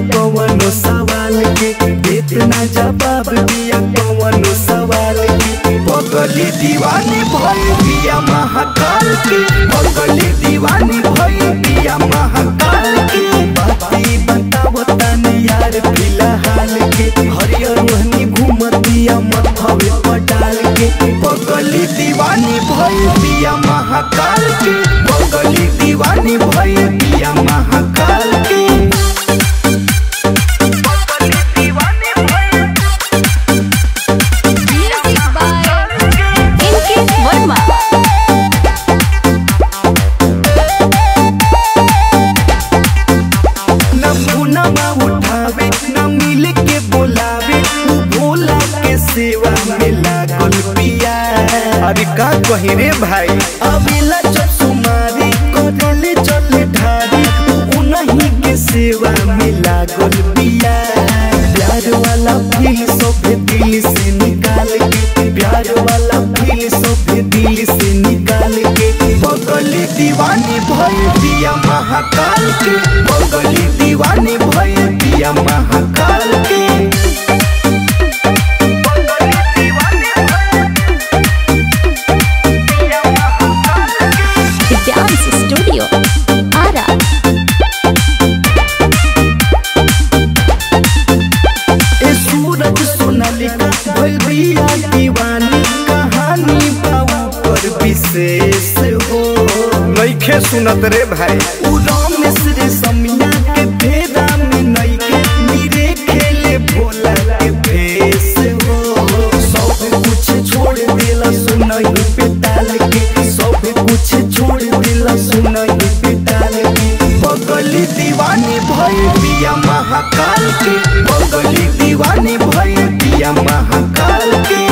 कवनो सवाल के इतना जवाब दिया कवनो सवाल के पगली दीवानी भई बिया महाकाल के पगली दीवानी भई बिया महाकाल के बाती बताव तनी यार फिलहाल के हरियर रोहनी घूमतिया मथवे पटाल के पगली दीवानी भई बिया महाकाल के पगली दीवानी भई बिया महाकाल के Music by NK Verma. न मुनवा उठावे न मिल के बोलावे उ भोला के सेवा में लागल पिया अरे का कही रे भाई अबेला जब सुमारी करले चले ढारी उ नहीं के सेवा में लागल पिया प्यार वाला फील सोफे दिल से निकाल के प्यार वाला फील सोफे दिल से निकाल के बगली दीवानी भय दिया महाकाल के बगली दीवानी भय दिया महाकाल के The Dance Studio. Ara. ए सूरज सोनालिका भइल बिया दीवानी कहानी बाबू पर विशेष हो नइखे सुनत रे भाई उ रमेश रे समिया के फेरा में नइखे नीरे खेले भोला के भेष हो सब कुछ छोड़ देला सुनई पे टाल के सब कुछ छोड़ देला सुनई पे टाल के बगली दीवानी भय बिया महाकाल के बगली दीवानी भय बिया महाकाल के